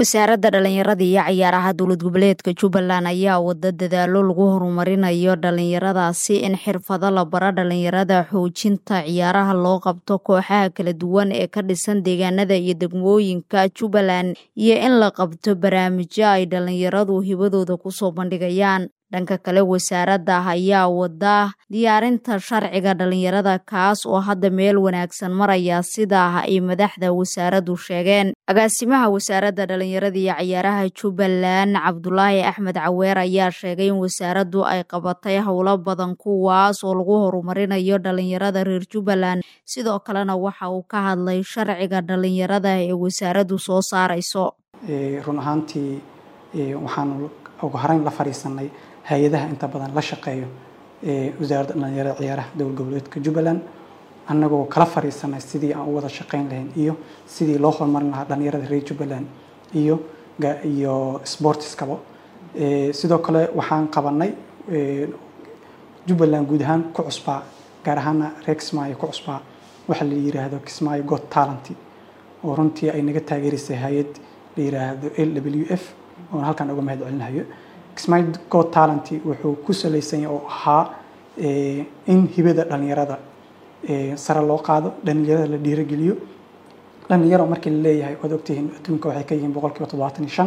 wasaaradda dhalinyarada iyo cayaaraha dowlad goboleedka jubbaland ayaa wada dadaalo lagu horumarinayo dhalinyaradaasi in xirfado la bara dhalinyarada xoojinta ciyaaraha loo qabto kooxaha kala duwan ee ka dhisan deegaanada iyo degmooyinka jubbaland iyo in la qabto barnaamijyo ay dhalinyaradu hibadooda kusoo bandhigayaan dhanka kale wasaaradda ayaa wada diyaarinta sharciga dhalinyarada kaas oo hadda meel wanaagsan maraya sidaa ay madaxda wasaaraddu sheegeen agaasimaha wasaaradda dhalinyarada iyo cayaaraha jubbaland cabdulaahi axmed caweer ayaa sheegay in wasaaraddu ay qabatay howlo badan kuwaas oo lagu horumarinayo dhalinyarada reer jubbaland sidoo kalena waxa uu ka hadlay sharciga dhalinyarada ee wasaaraddu soo saarayso run ahaantii waxaanu ugu horeyn la fadhiisanay hay-adaha inta badan la shaqeeyo wasaaradda dhalinyarada ciyaaraha dowlad goboleedka jubbaland annagoo kala fadhiisanay sidii aan u wada shaqeyn lahayn iyo sidii loo horumarin lahaa dhalinyarada reer jubbaland iyo iyo sportiskaba sidoo kale waxaan qabanay jubbaland guud ahaan ku cusbaa gaar ahaana reer kismaayo ku cusbaa waxa la yiraahdo kismaayo got talent oo runtii ay naga taageerisay hay-ad la yiraahdo l w f oona halkan uga mahad celinayo kismaayo got talent wuxuu ku salaysan yahay oo ahaa in hibada dhalinyarada sare loo qaado dhalinyarada la dhiirogeliyo dhalinyaro markii la leeyahay waad ogtihiin adduunka waxay ka yihiin boqolkiiba toddobaatan iyo shan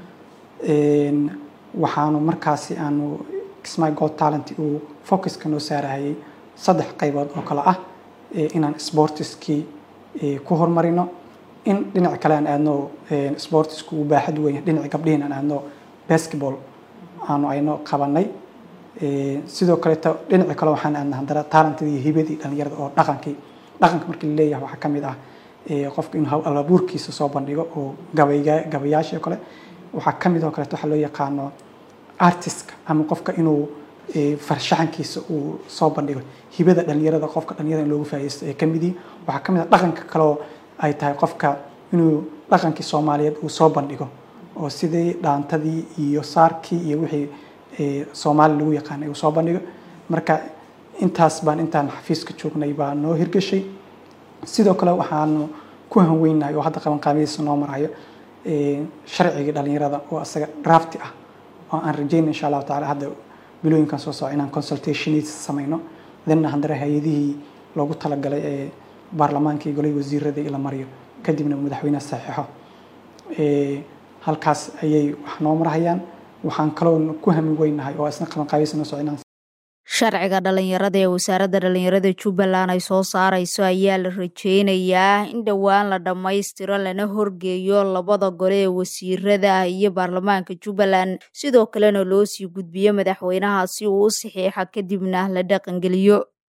waxaanu markaasi aanu kismaayo got talent uu focuska noo saarahayay saddex qaybood oo kale ah inaan sportiskii ku horumarino in dhinac kale aan aadno sportisku uu baaxad weyn dhinaca gabdhihiin aan aadno basketball aanu ayno qabanay sidoo kaleeto dhinaci kale waxaan aadna haddana taalantadii iyo hibadii dhalinyarada oo dhaqankii dhaqanka markii la leeyahay waxaa ka mid ah qofka inuu alabuurkiisa soo bandhigo oo gabayga gabayaashii oo kale waxaa ka mid oo kaleeto waxaa loo yaqaano artistka ama qofka inuu farshaxankiisa uu soo bandhigo hibada dhalinyarada qofka dhalinyarada in loogu faa'idaysto ee ka mid yihin waxaa ka mid ah dhaqanka kaleoo ay tahay qofka inuu dhaqankii soomaaliyeed uu soo bandhigo oo sidii dhaantadii iyo saarkii iyo wixii soomaali lagu yaqaanay uu soo bandhigo marka intaas baan intaan xafiiska joognay baa noo hirgashay sidoo kale waxaanu ku hanweynahay oo hadda qabanqaamadiisa noo marayo sharcigii dhalinyarada oo isaga drafti ah oo aan rajayna insha allahu tacala hadda bilooyinkan soo soco inaan consultationis samayno danna haddana hay-adihii loogu talagalay ee baarlamaanka iyo golay wasiirada la mariyo kadibna madaxweyneha saxiixo halkaas ayay wax noo marhayaan waxaan kaloo ku hami weynahay oo isna qabanqaabiisa noo soco inaan sharciga dhalinyarada ee wasaaradda dhalinyarada jubbaland ay soo saarayso ayaa la rajeynayaa in dhowaan la dhammaystiro lana horgeeyo labada gole ee wasiirada iyo baarlamaanka jubbaland sidoo kalena loo sii gudbiyo madaxweynaha si uu u saxiixa kadibna la dhaqangeliyo